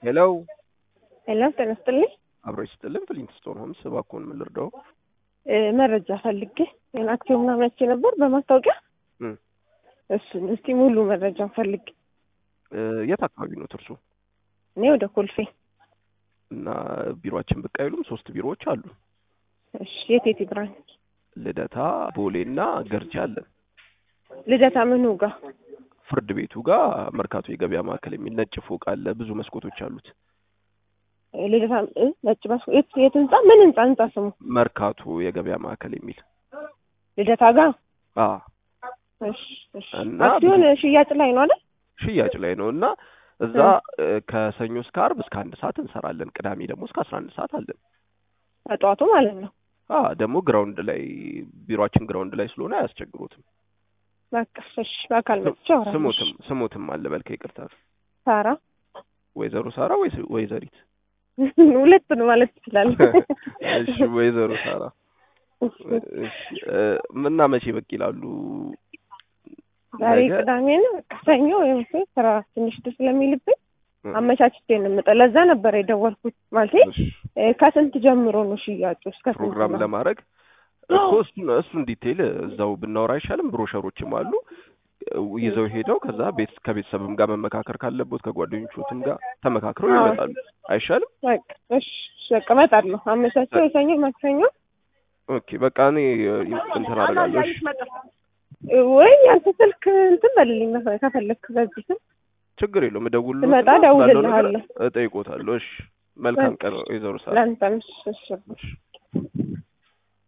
ሄሎ ሄሎ ጤና ይስጥልኝ። አብሮ ይስጥልን። ፍሊንት ስቶን ሆምስ እባክዎን ምን ልርዳው? እ መረጃ ፈልጌ ጤና አክሲዮን ምናምን አይቼ ነበር በማስታወቂያ እም፣ እሱን እስቲ ሙሉ መረጃ ፈልጌ። እ የት አካባቢ ነው እርሱ? እኔ ወደ ኮልፌ። እና ቢሮአችን ብቅ አይሉም? ሶስት ቢሮዎች አሉ። እሺ የት የት ብራንች? ልደታ፣ ቦሌ እና ገርጂ አለን። ልደታ ምኑ ጋር? ፍርድ ቤቱ ጋር መርካቶ የገበያ ማዕከል የሚል ነጭ ፎቅ አለ። ብዙ መስኮቶች አሉት። እ ልደታ እ ነጭ ባስ የት የት ህንጻ ምን ህንጻ ህንጻ ስሙ? መርካቶ የገበያ ማዕከል የሚል ልደታ ጋር። አ እሺ እሺ። እና አክሲዮን ሽያጭ ላይ ነው አይደል? ሽያጭ ላይ ነው እና እዛ እ ከሰኞ እስከ አርብ እስከ አንድ ሰዓት እንሰራለን። ቅዳሜ ደግሞ እስከ አስራ አንድ ሰዓት አለን። ከጠዋቱ ማለት ነው። አ ደግሞ ግራውንድ ላይ ቢሮአችን ግራውንድ ላይ ስለሆነ አያስቸግሩትም። በቃ እሺ። በአካል መጥቼ አወራለሁ። ስሙትም ስሙትም አለ በልከ ይቅርታ፣ ሳራ ወይዘሮ ሳራ ወይስ ወይዘሪት? ሁለቱን ማለት ትችላለህ። እሺ ወይዘሮ ሳራ እሺ እ ምና መቼ በቅ ይላሉ? ዛሬ ነገ? ቅዳሜ ነው። በቃ ሰኞ ወይም ስራ ትንሽ ደስ ስለሚልብኝ አመቻችቼ ነው የምመጣው። ለዛ ነበር የደወልኩት። ማለቴ እሺ፣ እ ከስንት ጀምሮ ነው ሽያጩ? እስከ ስንት ፕሮግራም ነው? ለማድረግ እኮ እሱን እሱን ዲቴይል እዛው ብናወራ አይሻልም? ብሮሸሮችም አሉ ይዘው ሄደው ከዛ ቤት ከቤተሰብም ጋር መመካከር ካለቦት ከጓደኞቹትም ጋር ተመካክረው አዎ። ይመጣሉ። አይሻልም? በቃ እሺ፣ በቃ እመጣለሁ። አመቻችቼ የሰኞ ማክሰኞ ኦኬ በቃ እኔ እ እንትን አደርጋለሁ። እሺ እ ወይ ያንተ ስልክ እንትን በልልኝ መሰለኝ ከፈለክ በዚህ ስም ችግር የለውም። እደውልልዎትና ስመጣ ስላለው ነገር እደውልልሃለሁ። እጠይቆታለሁ። እሺ መልካም ቀን ወይዘሮ ሳራ። ለአንተም እሺ፣ እሺ። እሺ